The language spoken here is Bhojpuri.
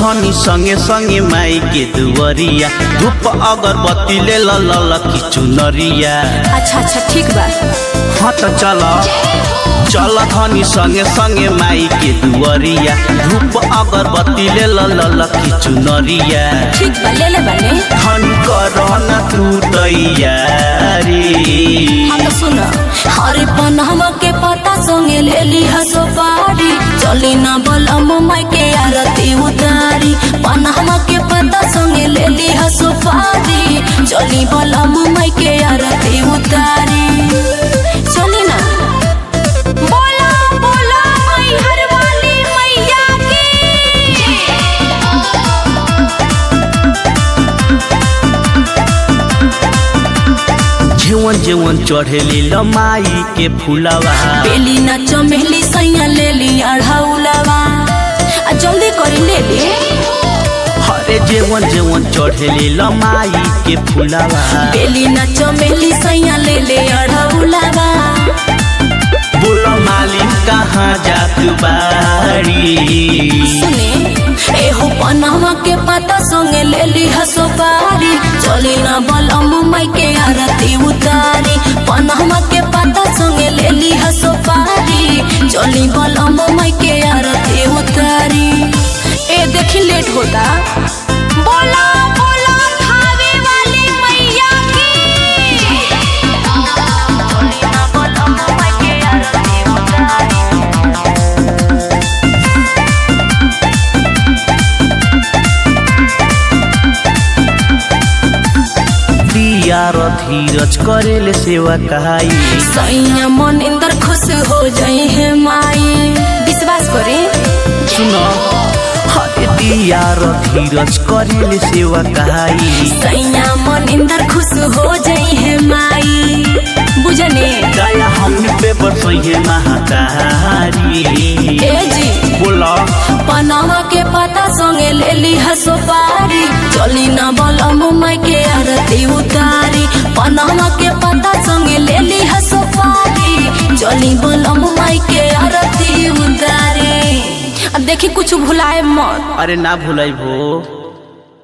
धनी संगे संगे माई के दुवरिया धूप अगरबत्ती ले ल ल ल की चुनरिया अच्छा अच्छा ठीक बा हाँ त चल चल धनी संगे संगे माई के दुवरिया धूप अगरबत्ती ले ल ल ल की चुनरिया ठीक बा ले ले बाने धन कर न तू तैयारी हाँ तो सुन हरे पनहवा के पता संगे ले ली हसो पारी चली ना बलम माई के आरती उतारी पनहवा के पता संगे ले ली हसो पारी चली बलम माई के आरती उतारी चली ना बोला बोला माई हर वाली मैया की जेवन जेवन चढ़ेली लमाई के फुलवा बेली ना चमेली सैया ले ली अढ़ौलवा आ जल्दी करी ले ली हरे जेवन जेवन चढ़ेली लमाई के फुलवा बेली ना चमेली सैया ले ले अढ़ौलवा बोल मालिक कहाँ जात बाड़ी सुने एहो पनहवा के पता संगे ले ली हसो पारी चली ना बलम माई के आरती उतारी पनहवा के पता संगे ले ली हसो पारी चली बलम माई के आरती उतारी ए देखी लेट होता बोला बोला खावे वाली मैया की चली ना बलम माई के आरती उतारी दिया र धीरज करेले सेवा कहाई सैया मन इंदर खुश हो जाई है माई विश्वास करे सुन हरे दिया र धीरज करेले सेवा कहाई सैया मन इंदर खुश हो जाई है माई बुझने दया हमने पे बरसैहे महातारी ए जी बोला पनामा के पता संगे ले ली हसो पारी चली ना बलम माई के आरती उतारी पनामा के पता संगे ले ली हसो पारी चली बलम माई के आरती उतारी अब देखी कुछ भुलाए मत अरे ना भूलै भो